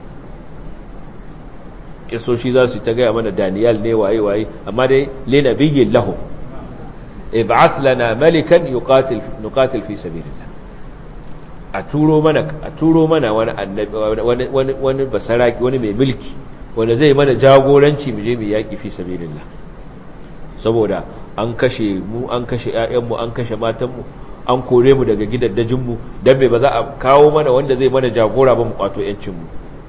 ƙisoshi za su ta gaya mana daniyal ne waye-waye amma dai linabiyin lahu ib'ath lana malikan nuqatil fi sabilillah a turo mana a turo mana wani annabi wani wani wani basaraki wani mai mulki wanda zai mana jagoranci mu je mu yaki fi sabilillah saboda an kashe mu an kashe ƴaƴanmu an kashe matanmu an kore mu daga gidaddajinmu don me ba za a kawo mana wanda zai mana jagora ba mu kwato ‘yancinmu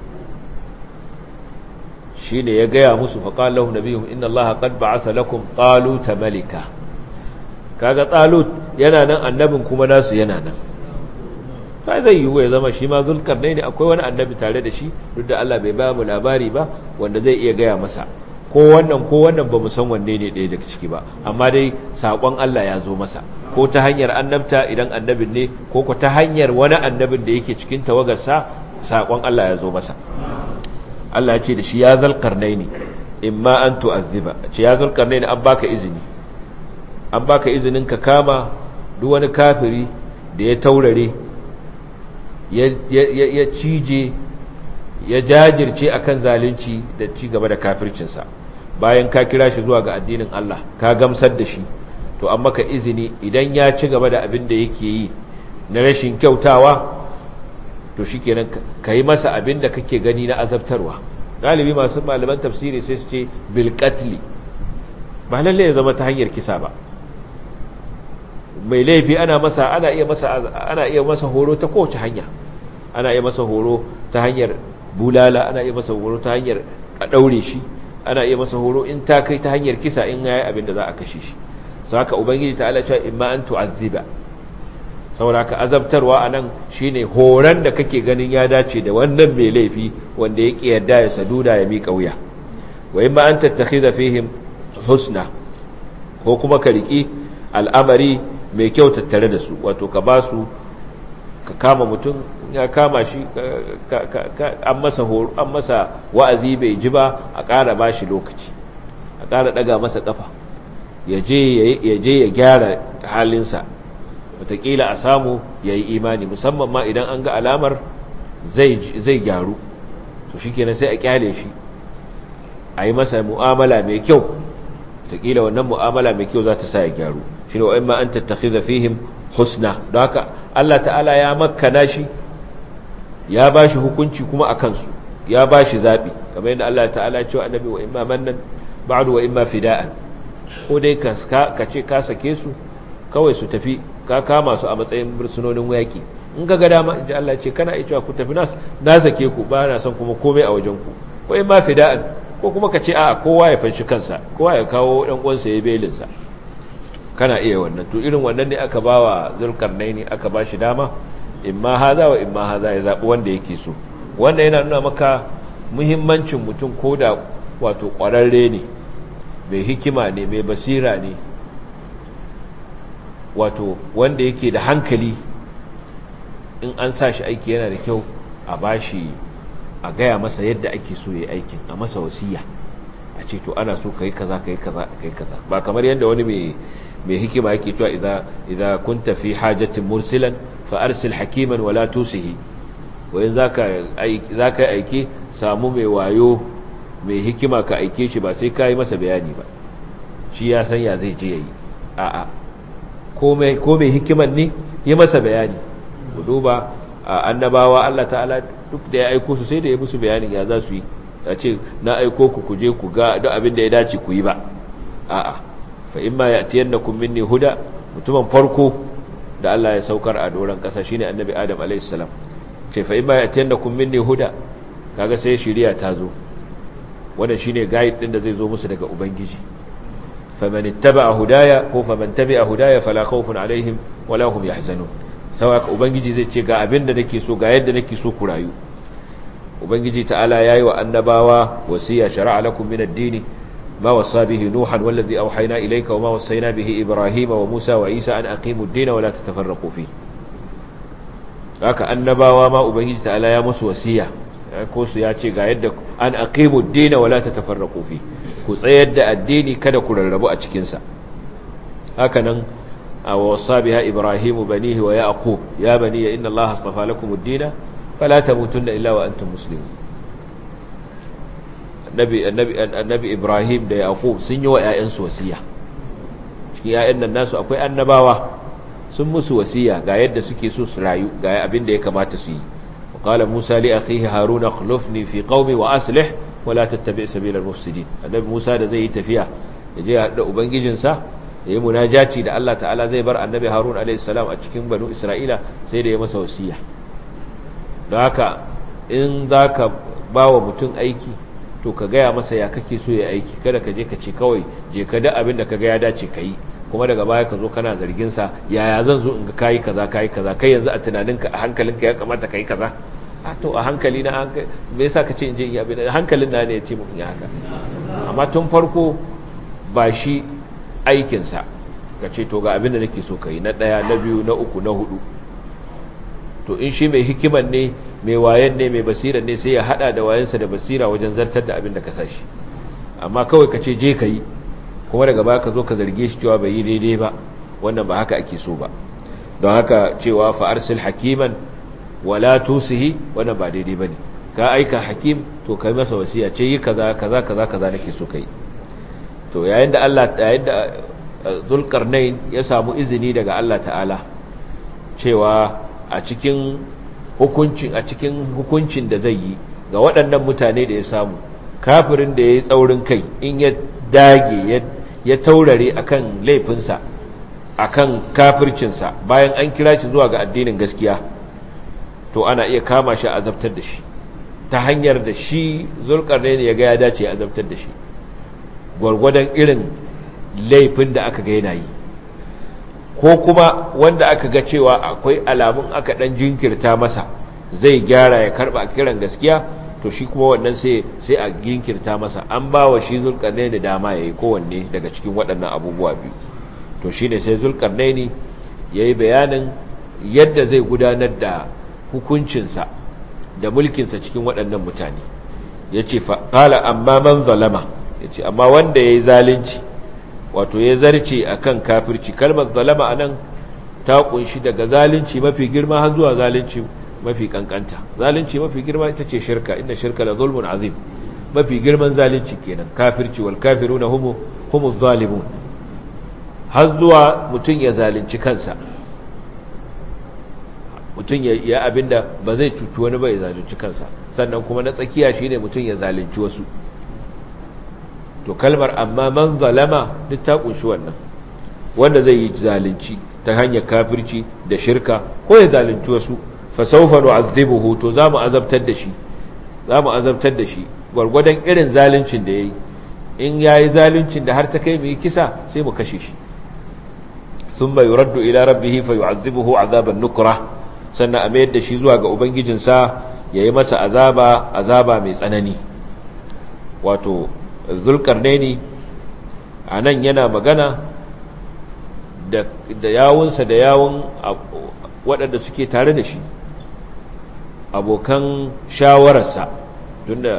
shi ne ya gaya musu faƙalahu na biyu inna allaha qad ba'atha lakum taluta malika kaga talut yana nan annabin kuma nasu yana nan fa zai yiwu ya zama shi ma zulkarnai ne akwai wani annabi tare da shi duk da Allah bai ba mu labari ba wanda zai iya gaya masa ko wannan ko wannan ba mu san wanne ne ɗaya daga ciki ba amma dai saƙon Allah ya zo masa ko ta hanyar annabta idan annabin ne ko ko ta hanyar wani annabin da yake cikin tawagarsa saƙon Allah ya zo masa Allah ya ce da shi ya zalƙarnai ne imma an tu'azziba ce ya zalƙarnai ne an baka izini an baka izinin ka kama duk wani kafiri da ya taurare ya cije ya jajirce akan zalunci da ci gaba da kafircinsa bayan ka kira shi zuwa ga addinin Allah ka gamsar da shi to an maka izini idan ya ci gaba da abin da yake yi na rashin kyautawa to shikenan ka yi masa abin da kake gani na azabtarwa galibi masu malaman tafsiri sai su ce bil qatli ba lalle ya zama ta hanyar kisa ba mai laifi ana masa ana iya masa ana iya masa horo ta kowace hanya ana iya masa horo ta hanyar bulala ana iya masa horo ta hanyar a daure shi ana iya masa horo in ta kai ta hanyar kisa in yayi abin da za a kashe shi sau haka ubangiji ta ala cewa imma an tu'azziba saboda haka azabtarwa anan shine horon da kake ganin ya dace da wannan mai laifi wanda ya ki yarda ya saduda ya miƙa wuya wa imma an tattakhidha fihim husna ko kuma ka riki al'amari mai kyau tattare da su wato ka ba su ka kama mutum ya kama shi an masa horo an masa wa'azi bai ji ba a ƙara ba shi lokaci a ƙara ɗaga masa ƙafa ya je ya gyara halinsa wataƙila a samu ya yi imani musamman ma idan an ga alamar zai gyaru to shi kenan sai a ƙyale shi a yi masa mu'amala mai kyau wataƙila wannan mu'amala mai kyau za ta sa ya gyaru shi ne wa'in ma an tattaki fihim husna don haka Allah ta'ala ya makana shi ya ba shi hukunci kuma a kansu ya ba shi zaɓi kamar yadda Allah ta'ala cewa annabi wa imma mannan ba'du wa imma fida'an ko dai ka ce ka sake su kawai su tafi ka kama su a matsayin bursunonin yaƙi in ga ga dama inji Allah ce kana iya cewa ku tafi nas na sake ku ba na son kuma komai a wajen ku ko imma fida'an ko kuma ka ce a kowa ya fanshi kansa kowa ya kawo ɗan uwansa ya belinsa kana iya wannan to irin wannan ne aka bawa zulkarnaini aka ba shi dama imma haza wa imma haza ya zaɓi wanda yake so wanda yana nuna maka muhimmancin mutum ko da wato ƙwararre ne mai hikima ne mai basira ne wato wanda yake da hankali in an sa shi aiki yana da kyau a bashi a gaya masa yadda ake so ya aikin a masa wasiya a ce to ana so kai kaza kai kaza kai kaza ba kamar yadda wani mai mai hikima yake cewa idza idza kunta fi hajatin mursilan fa arsil hakiman wala tusihi wayin zaka aiki zaka aike samu mai wayo mai hikima ka aike shi ba sai kai masa bayani ba shi ya san ya zai je yayi a'a ko mai ko mai hikiman ne yi masa bayani ku duba annabawa Allah ta'ala duk da ya aiko su sai da ya musu bayanin ya za su yi a ce na aiko ku ku je ku ga duk abin da ya dace ku yi ba a'a fa imma ya'tiyannakum minni huda mutumin farko da Allah ya saukar a doron ƙasa shine annabi Adam alayhi salam ce fa imma yatiyannakum minni huda kaga sai shiriya ta zo wannan shine guide din da zai zo musu daga ubangiji faman ittaba'a hudaya ko faman tabi'a hudaya fala khawfun alaihim wala hum yahzanun saboda ubangiji zai ce ga abin da nake so ga yadda nake so ku rayu ubangiji ta'ala yayi wa annabawa wasiya shar'a lakum min ad-din ma wasa bihi nuhan wallazi awhayna ilayka wa ma wasayna bihi ibrahima wa musa wa isa an aqimu ad-din wa la tatafarraqu fihi haka annabawa ma ubangiji ta'ala ya musu wasiya ko su ya ce ga yadda an aqimu ad-din wa la tatafarraqu fihi ku tsayar da addini kada ku rarrabu a cikin sa haka nan ووصى بها إبراهيم بنيه ويعقوب يا بني إن الله اصطفى لكم الدين فلا تموتن إلا وأنتم مسلمون النبي, النبي, النبي إبراهيم دا يعقوب سنوا يأنس وسيا يا إن الناس أكوي النباوة sun musu wasiya ga yadda suke so su rayu ga abin da ya kamata su yi qala musa li akhihi haruna akhlifni fi qaumi wa aslih wa la tattabi' sabila al-mufsidin annabi musa da zai yi tafiya yaje ya hada ubangijinsa yayi munajati da Allah ta'ala zai bar annabi Harun alayhi salam a cikin banu Isra'ila sai da ya masa wasiya don haka in zaka bawa mutum aiki to ka gaya masa ya kake so ya aiki kada ka je ka ce kawai je ka da abin da ka ga ya dace ka yi kuma daga baya ka zo kana zargin sa yaya zan zo in ga kayi kaza kayi kaza kai yanzu a tunaninka a hankalinka ya kamata kai kaza a to a hankali na me yasa ka ce in je in yi abin hankalin na ne ya ce mun ya haka amma tun farko ba shi aikinsa ka ce to ga abin da nake so ka yi na ɗaya na biyu na uku na hudu to in shi mai hikiman ne mai wayan ne mai basira ne sai ya hada da wayansa da basira wajen zartar da abin da ka sashi amma kawai ka ce je ka yi kuma daga baya ka zo ka zarge shi cewa bai yi daidai ba wannan ba haka ake so ba don haka cewa fa arsil hakiman wala tusihi wannan ba daidai bane ka aika hakim to kai masa wasiya ce yi kaza kaza kaza kaza nake so kai to yayin da Allah yayin da Zulkarnain ya samu izini daga Allah ta'ala cewa a cikin hukuncin a cikin hukuncin da zai yi ga waɗannan mutane da ya samu kafirin da ya yi tsaurin kai in ya dage ya taurare akan laifinsa akan kafircinsa bayan an kira shi zuwa ga addinin gaskiya to ana iya kama shi a azabtar da shi ta hanyar da shi Zulkarnain ya ga ya dace ya azabtar da shi gwargwadon irin laifin da aka ga yana yi ko kuma wanda aka ga cewa akwai alamun aka dan jinkirta masa zai gyara ya karba kiran gaskiya to shi kuma wannan sai sai a jinkirta masa an ba wa shi zulkarnaini dama yayi kowanne daga cikin waɗannan abubuwa biyu to shine sai zulkarnaini yayi bayanin yadda zai gudanar da hukuncinsa da mulkinsa cikin waɗannan mutane yace fa qala amma man zalama yace amma wanda yayi zalunci wato ya zarce akan kafirci kalmar zalama anan ta kunshi daga zalunci mafi girma har zuwa zalunci mafi kankanta zalunci mafi girma ita ce shirka inda shirka la zulmun azim mafi girman zalunci kenan kafirci wal kafiruna humu humu zalimun har zuwa mutun ya zalunci kansa mutun ya ya abinda ba zai cuci wani ba ya zalunci kansa sannan kuma na tsakiya shine mutun ya zalunci wasu to kalmar amma man zalama duk ta kunshi wannan wanda zai yi zalunci ta hanyar kafirci da shirka ko ya zalunci wasu fa sawfa nu'adhibuhu to zamu azabtar da shi zamu azabtar da shi gwargwadon irin zaluncin da yayi in yayi zaluncin da har ta kai mu kisa sai mu kashe shi thumma yuraddu ila rabbih fa yu'adhibuhu 'adaban nukra sannan a mayar da shi zuwa ga ubangijinsa yayi masa azaba azaba mai tsanani wato zulkarnaini a nan yana magana da yawunsa da yawun waɗanda suke tare da shi abokan shawararsa tun da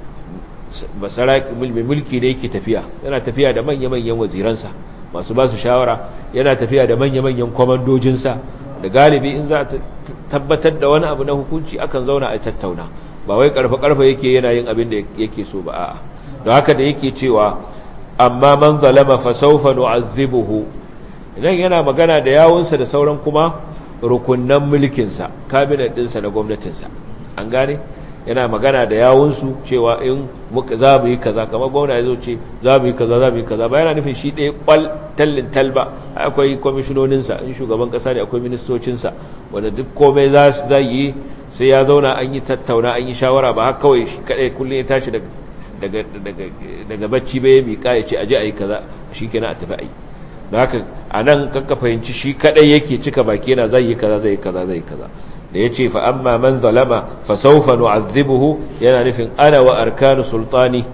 mai mulki da yake tafiya yana tafiya da manya-manyan waziransa masu ba su shawara yana tafiya da manya-manyan kwamandojinsa da galibi in za a tabbatar da wani abu na hukunci akan zauna a tattauna ba wai karfa-karfa yake yana yin abin da yake so ba a'a don haka da yake cewa amma man zalama fa sawfa nu'azzibuhu idan yana magana da yawunsa da sauran kuma rukunnan mulkinsa kabinet ɗinsa na gwamnatinsa an gane yana magana da yawunsu cewa in muka za mu yi kaza kamar gwamna ya zo ce za mu yi kaza za mu yi kaza ba yana nufin shi ɗaya kwal tallin talba akwai kwamishinoninsa in shugaban ƙasa ne akwai ministocinsa wanda duk komai za yi sai ya zauna an yi tattauna an yi shawara ba haka kawai shi kaɗai kullum ya tashi daga bacci bai ya miƙa ya ce aje a yi kaza shi kenan a tafi a yi da haka a nan kanka fahimci shi kaɗai yake cika baki yana zai yi kaza zai yi kaza zai yi kaza da ya ce fa'amma man zalama fasaufa nu'azzibuhu yana nufin ana wa arkanu sultani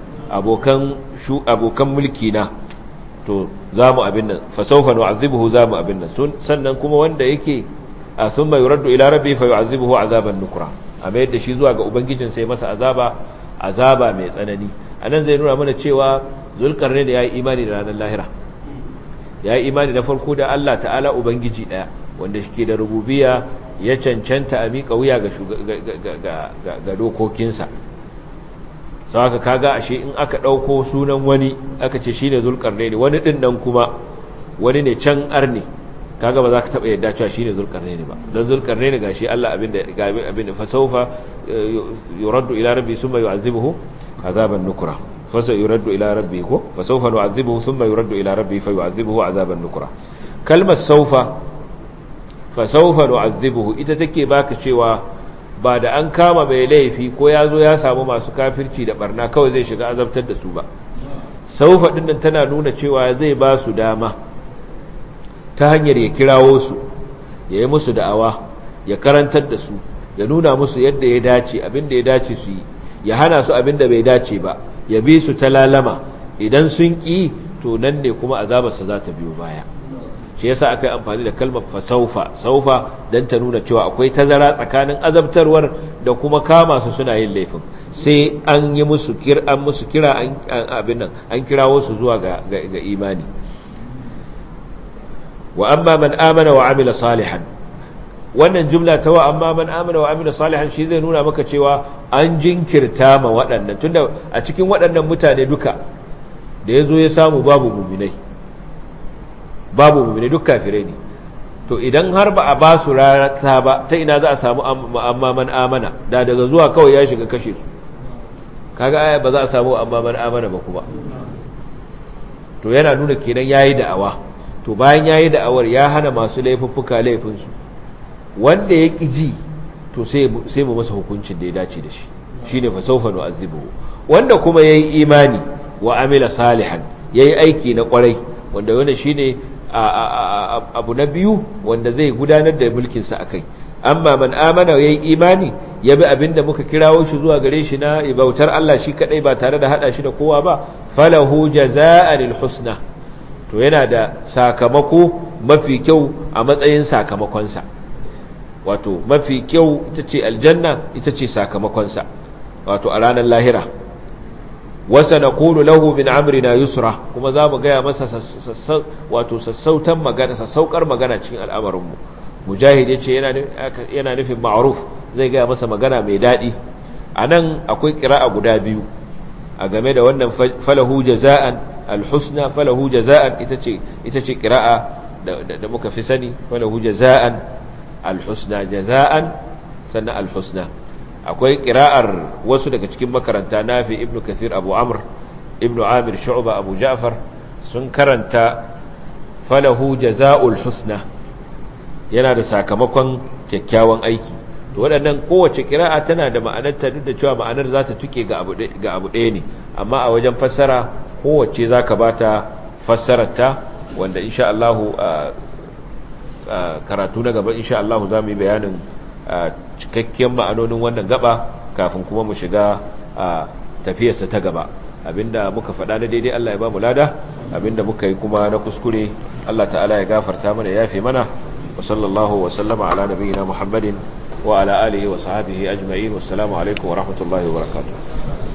abokan mulki na to za mu abin nan fasaufa nu'azzibuhu za mu abin nan sannan kuma wanda yake a sun mai raddu ila rabbi fa yu'azzibuhu azaban nukura a mayar da shi zuwa ga ubangijin sai masa azaba azaba mai tsanani anan zai nuna mana cewa zulkarne da yayi imani da ranar lahira yayi imani da farko da Allah ta'ala ubangiji daya wanda shi ke da rububiya ya cancanta a miƙa wuya ga dokokinsa sau haka kaga ashe in aka ɗauko sunan wani aka ce shi ne zulƙarne ne wani ɗin nan kuma wani ne can arne kaga ba za ka taɓa yadda cewa shi ne zulƙarne ne ba don zulƙarne ne ga shi Allah abinda fasaufa yuraddu ila rabbi sun mai yu'azzibuhu azaban nukura fasa yuraddu ila rabbi ko fasaufa nu'azzibuhu sun mai yuraddu ila rabbi fa yu'azzibuhu azaban nukura kalmar saufa fasaufa nu'azzibuhu ita take baka cewa ba da an kama mai laifi ko ya zo ya samu masu kafirci da barna kawai zai shiga azabtar da su ba saufa din nan tana nuna cewa zai ba su dama ta hanyar ya kirawo su ya yi musu da'awa ya karantar da su ya nuna musu yadda ya dace abin da ya dace su yi ya hana su abin da bai dace ba ya bi su ta lalama idan sun ƙi to nan ne kuma azabarsa za ta biyo baya shi yasa aka yi amfani da kalmar fasaufa saufa don ta nuna cewa akwai tazara tsakanin azabtarwar da kuma kama su suna yin laifin sai an yi musu kira an musu kira an abin nan an kirawo su zuwa ga, ga, imani wa amma man amana wa amila salihan wannan jumla ta wa amma man amana wa amila salihan shi zai nuna maka cewa an jinkirta ma waɗannan tunda a cikin waɗannan mutane duka da ya zo ya samu babu muminai babu mummune duk kafirai ne to idan har ba a ba su rata ba ta ina za a samu amma man amana da daga zuwa kawai ya shiga kashe su kaga aya ba za a samu amma man amana ba kuma to yana nuna kenan yayi da'awa to bayan yayi da'awar ya hana masu laifuffuka laifin su wanda ya ji to sai sai mu masa hukuncin da ya dace da shi shine fa sawfa nu'azzibuhu wanda kuma yayi imani wa amila salihan yayi aiki na kwarai wanda wannan shine abu na biyu wanda zai gudanar da mulkinsa a kai amma man amana ya yi imani ya bi abinda muka kirawo shi zuwa gare shi na bautar Allah shi kadai ba tare da hada shi da kowa ba falahu jaza'anil husna to yana da sakamako mafi kyau a matsayin sakamakonsa wato mafi kyau ita ce aljanna ita ce sakamakonsa wato a ranar lahira wasa na kulu lahu min amrina yusra kuma za mu gaya masa wato sassautan magana sassaukar magana cikin al'amarinmu mujahid ya ce yana nufin ma'aruf zai gaya masa magana mai daɗi a nan akwai ƙira'a guda biyu a game da wannan falahu jaza'an alhusna falahu jaza'an ita ce ƙira'a da muka fi sani falahu jaza'an alhusna jaza'an sannan alhusna akwai ƙira'ar wasu daga cikin makaranta nafi ibnu kathir abu amr ibnu amir shu'ba abu ja'far sun karanta falahu jaza'ul husna yana da sakamakon kyakkyawan aiki to waɗannan kowace ƙira'a tana da ma'anarta duk da cewa ma'anar za ta tuke ga abu ɗaya ne amma a wajen fassara kowace za ka ba ta fassararta wanda insha Allah karatu na gaba insha Allah za mu yi bayanin cikakkiyar ma'anonin wannan gaba kafin kuma mu shiga tafiyarsa ta gaba abinda muka faɗa na daidai Allah ya ba mu lada abinda muka yi kuma na kuskure Allah ta'ala ya gafarta mana ya fi mana wa sallallahu wa sallama ala nabiyyina Muhammadin wa ala alihi wa sahbihi ajma'in wassalamu alaikum wa rahmatullahi wa barakatuh